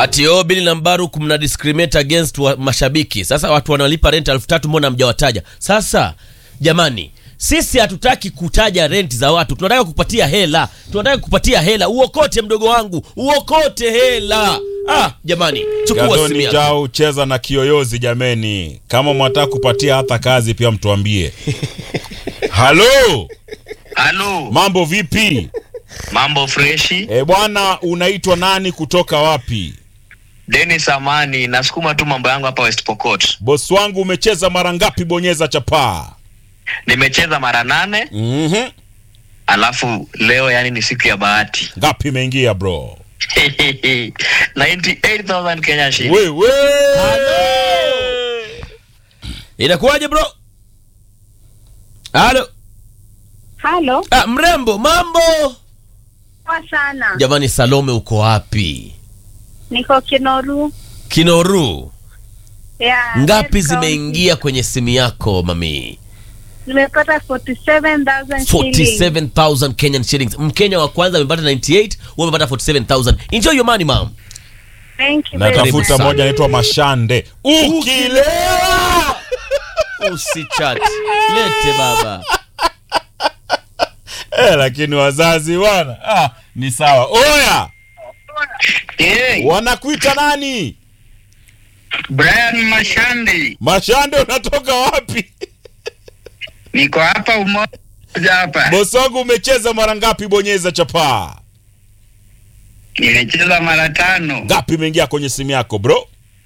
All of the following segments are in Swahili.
ati oh, Bili na Mbaruk mna discriminate against wa mashabiki. Sasa watu wanalipa rent elfu tatu mbona mjawataja? Sasa jamani, sisi hatutaki kutaja rent za watu, tunataka kupatia hela, tunataka kupatia hela. Uokote mdogo wangu, uokote hela. Ah, jamani, chukua simu Gadoni yako. Jau cheza na kiyoyozi jameni. Kama mwataka kupatia hata kazi pia mtuambie. Halo, Halo, mambo vipi? mambo freshi. E bwana, unaitwa nani kutoka wapi? Dennis Amani, nasukuma tu mambo yangu hapa West Pokot. Bosi wangu umecheza mara ngapi bonyeza chapaa? Nimecheza mara nane, Mhm. alafu leo yani ni siku ya bahati. Ngapi imeingia bro? 98,000 Kenya shilling. Wewe. Inakuwaje bro? Halo. Halo, Ah, mrembo, mambo? poa sana. Jamani, Salome uko wapi? Niko Kinoru. Kinoru. Yeah, Ngapi Red County. zimeingia kwenye simu yako mami? Nimepata 47,000 shillings. 47,000 Kenyan shillings. Mkenya wa kwanza amepata 98, wewe umepata 47,000. Enjoy your money mom. Thank you very Karibu much. Natafuta sana. moja anaitwa Mashande. Ukilewa. Usichat. Lete baba. Eh, lakini wazazi bwana. Ah, ni sawa. Oya, Hey, wanakuita nani? Brian Mashandi, Mashande unatoka wapi? niko hapa umoja hapa. Bosi wangu umecheza mara ngapi bonyeza chapaa? Nimecheza mara tano, Ngapi imeingia kwenye simu yako bro?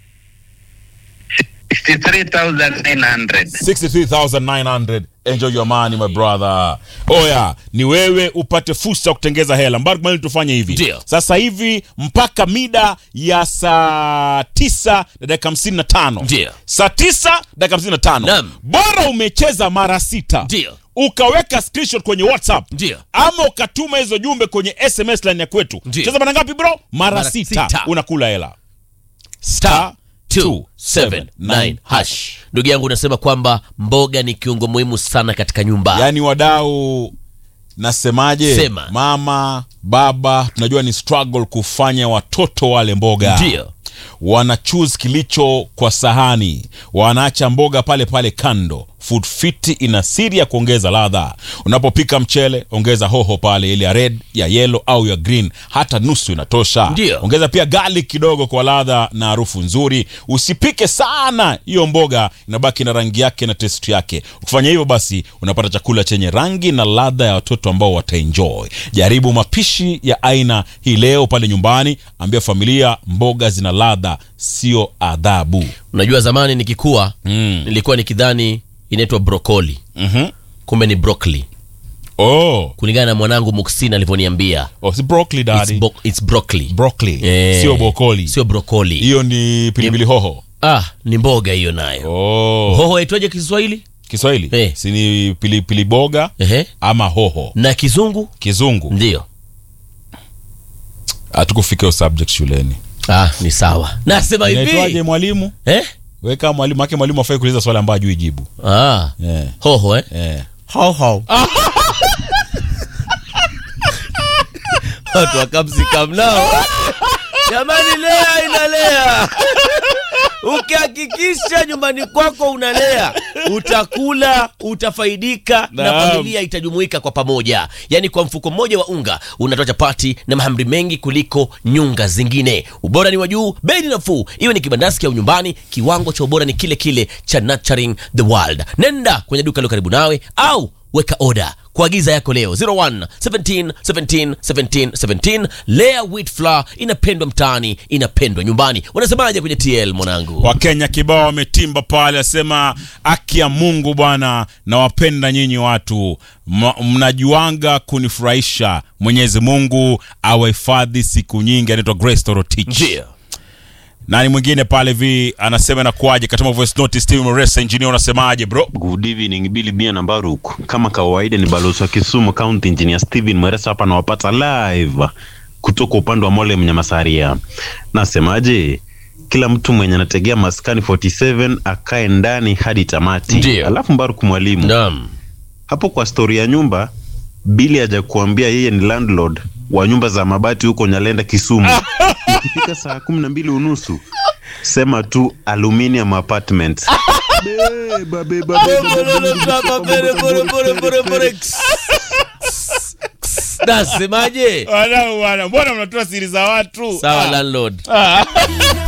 63,900. 63900 enjoy your money my brother oya ni wewe upate fursa ya kutengeza hela mbaru kumali tufanye hivi Ndio. sasa hivi mpaka mida ya saa tisa na dakika hamsini na tano Ndio. saa tisa dakika hamsini na tano Naam. bora umecheza mara sita Ndio. ukaweka screenshot kwenye whatsapp Ndio. ama ukatuma hizo jumbe kwenye sms line ya kwetu Ndio. cheza mara ngapi bro mara, Mara sita. sita. unakula hela Star 279 hash. Ndugu yangu unasema kwamba mboga ni kiungo muhimu sana katika nyumba. yaani wadau nasemaje Sema. mama baba tunajua ni struggle kufanya watoto wale mboga Ndio. wana choose kilicho kwa sahani wanaacha mboga pale pale kando food fit ina siri ya kuongeza ladha unapopika mchele ongeza hoho pale ile ya red ya yellow au ya green hata nusu inatosha Ndio. ongeza pia garlic kidogo kwa ladha na harufu nzuri usipike sana hiyo mboga inabaki na rangi yake na test yake ukifanya hivyo basi unapata chakula chenye rangi na ladha ya watoto ambao wataenjoy jaribu mapishi ya aina hii leo pale nyumbani ambia familia mboga zina ladha sio adhabu Unajua zamani nikikua Mm. nilikuwa nikidhani inaitwa brokoli. Mhm. Kumbe ni broccoli. oh. Kulingana na mwanangu Muksin alivyoniambia. oh, si broccoli It's, daddy bo- it's broccoli. broccoli Eh, sio bokoli Sio brokoli. hiyo ni pilipili hoho Ah, ni mboga hiyo nayo. oh. Hoho aitwaje Kiswahili? kiswahili Eh. si ni pilipili boga Ehe. ama hoho Na kizungu? kizungu Ndio. hatukufika hiyo subject shuleni Ah, ni sawa. Nasema inaitwaje hivi. mwalimu Eh? weka mwalimu ake mwalimu afai kuuliza swali ambayo ajui jibu Ah, yeah. hoho eh? Yeah. Hoho. Watu wakamsikamnao. Jamani, lea inalea. Ukihakikisha nyumbani kwako unalea, utakula, utafaidika na Naam. familia itajumuika kwa pamoja. Yaani, kwa mfuko mmoja wa unga unatoa chapati na mahamri mengi kuliko nyunga zingine. Ubora ni wa juu, bei ni nafuu, iwe ni kibandaski au nyumbani. Kiwango cha ubora ni kile kile cha Nurturing the World. Nenda kwenye duka lilo karibu nawe au weka oda kuagiza yako leo 01 17 17 17 17 Lea wheat flour inapendwa mtaani inapendwa nyumbani unasemaje kwenye tl mwanangu wakenya kibao wametimba pale asema aki ya mungu bwana nawapenda nyinyi watu Ma- mnajuanga kunifurahisha mwenyezi mungu awahifadhi siku nyingi anaitwa grace torotich ndio nani mwingine pale vi anasema nakuaje katuma voice note steve moresa engineer unasemaje bro Good evening Billy Bia na Baruk. Kama kawaida ni balozi wa Kisumu County Engineer Steven Mweresa hapa nawapata live kutoka upande wa Mole Mnyamasaria. Nasemaje? Kila mtu mwenye anategea maskani 47 akae ndani hadi tamati. Ndio. Alafu Baruk mwalimu. naam Hapo kwa stori ya nyumba Billy haja kuambia yeye ni landlord wa nyumba za mabati huko Nyalenda Kisumu. ikifika saa kumi na mbili unusu sema tu aluminium apartments beba, beba, beba, beba. nasemaje Wadau bwana, mbona mnatoa siri za watu? sawa Ah. landlord